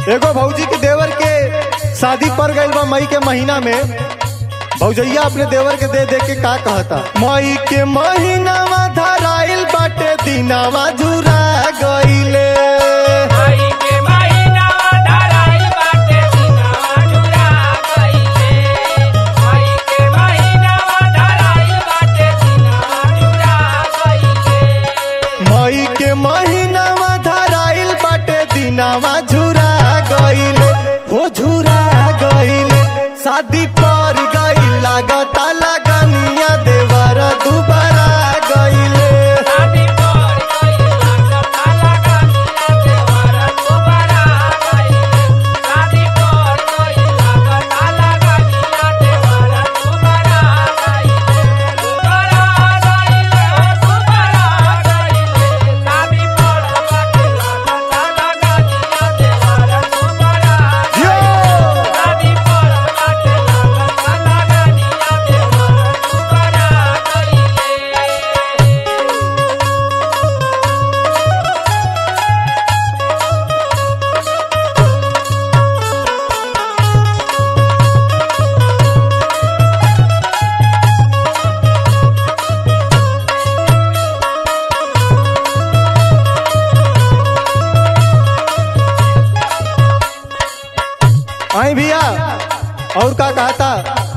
एगो भौजी के देवर के शादी पर गइल बा मई के महीना में भौजैया अपने देवर के दे दे के का कहता मई के महीनावा धराइल बाटे दिनावा झुरा गइले आई के महीना धराई बाटे दिनवा झुरा गइले आई के महीना धराई बाटे दिनवा झुरा गइले मई के महीनावा धराइल बाटे दिनावा झुरा गइले हो झुरा गइले शादी पर गइल लागता लगनिया देवर दुबारा गइले शादी पर गइला जता लगनिया देवरा दुबारा गइले शादी पर गइला जता लगनिया देवरा दुबारा गइले दुबारा गइले दुबारा गइले शादी पर गइला जता लगनिया देवरा दुबारा यो! शादी पर गइला जता लगनिया देवरा दुबारा गइले आई भैया और का कहता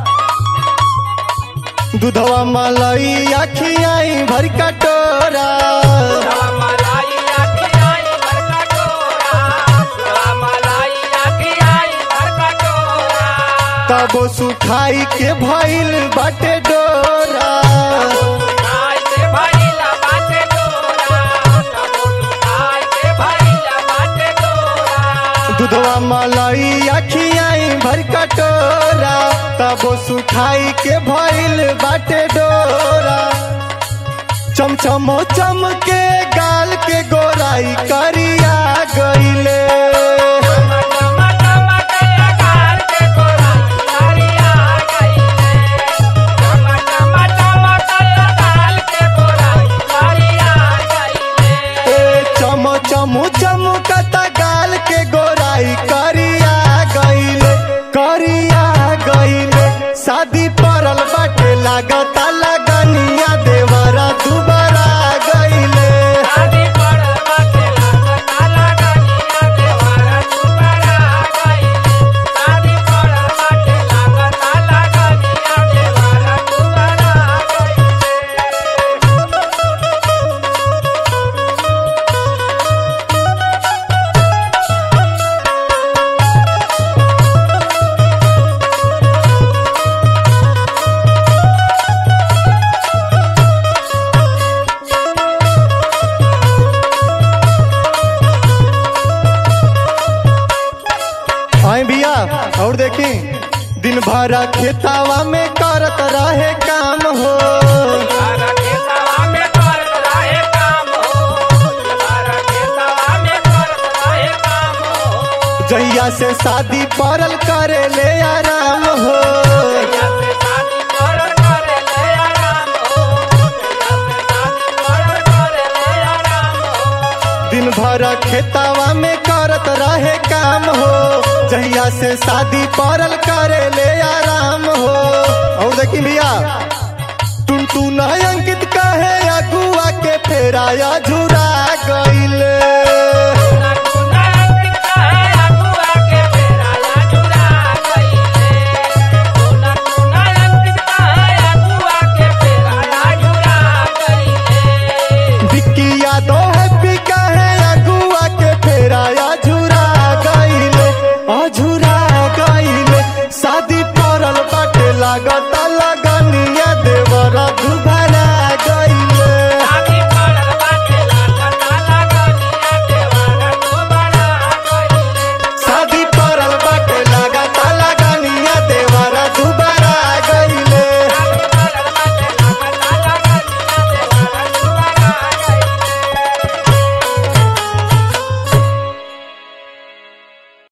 दूधवा मलाई अखियाई भर कटोरा मलाई आखी आई भर कटोरा मलाई आखी आई भर कटोरा तबो सुखाई के भइल बाटे डोरा खाई के भइला बाटे डोरा खाई के भइला बाटे डोरा दूधवा मलाई अखियाई भर कटोरा तबो सुखाई के भइल बाटे डोरा चमचमो चमके गाल के गोराई करिया गइले ए चम चमु चमकता गाल के गोराई करिया गइले करिया गइले शादी परल बाटे लागता लगनिया देवरा दुबारा गइले आई भैया और देखी दिन भर खेतावा में करत रहे काम हो जहिया से शादी परल करे ले आराम हो दिन भर खेतावा में करत रहे काम हो जहिया से शादी परल करे ले आराम हो और देखी भैया टुन टुन अंकित कहे अगुआ के फेराया झुरा गइले बिक्की